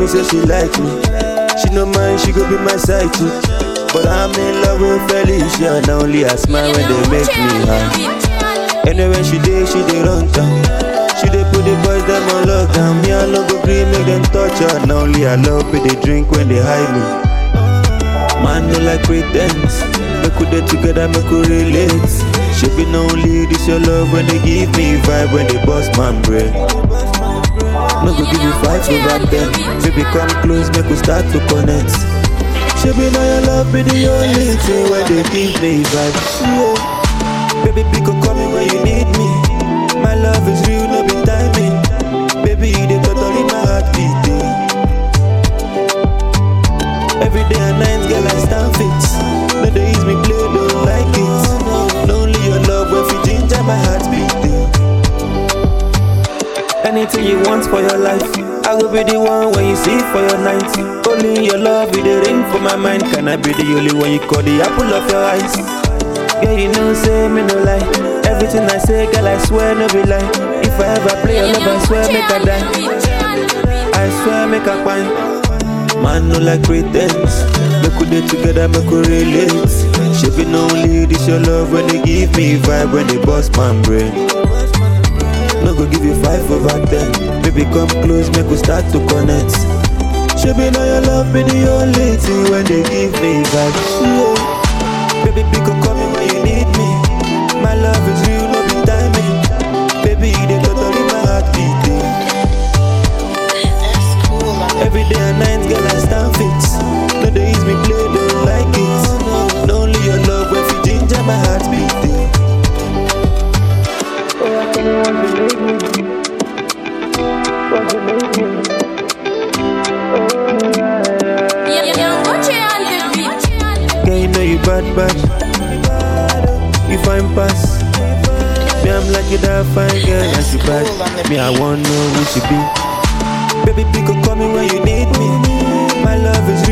say she like me. She no mind, she go be my side chick. But I'm in love with Felicia. Now only I smile when they make me high. Anyway, she dey, she dey run town. She dey put the boys them on lockdown. Me I no go green, make them touch her. Now only I love it, they drink when they hide me. Man no like pretense. Make we dey together, make we relate. She be no only this your love when they give me vibe when they bust my brain. No go give you fight over them. Baby come close, make we start to connect. She be now your love be the only thing when they give me vibe. Yeah. Baby pick up call me when you need me. My love is real, no be timing. Baby you dey totally my heartbeat. eh. Every day and night, girl, I stand fit. No they use me play, don't like it. No only your love, when you ginger my heartbeat. eh. Anything you want for your life, I will be the one when you see for your night. Only your love, be the ring for my mind. Can I be the only one you call the apple of your eyes? Girl, you know, say me no lie. Everything I say, girl, I swear no be lie. If I ever play your love, I swear make I die. I swear make a pine. Man no like pretense. Make we dey together, make we relate. She be no only this your love when they give me vibe when they bust my brain. No go give you five over ten. Baby come close, make we start to connect. She be now your love be the only thing when they give me vibe. Yeah. Baby pick up call me when you need me. My love is real, no be timing. Baby you dey totally my heartbeat. eh. Every day and night, girl, I stand fit. No, they use me play, don't like it. No, only your love when you ginger my heartbeat. eh. Oh, I tell you what you make me do. What you make me do. Oh, yeah, yeah. Girl, you know you bad, bad. You fine pass. Me, I'm like you that fine girl, and she bad. Me, I wanna know who she be. Baby, pick up, call me when you need me. My love is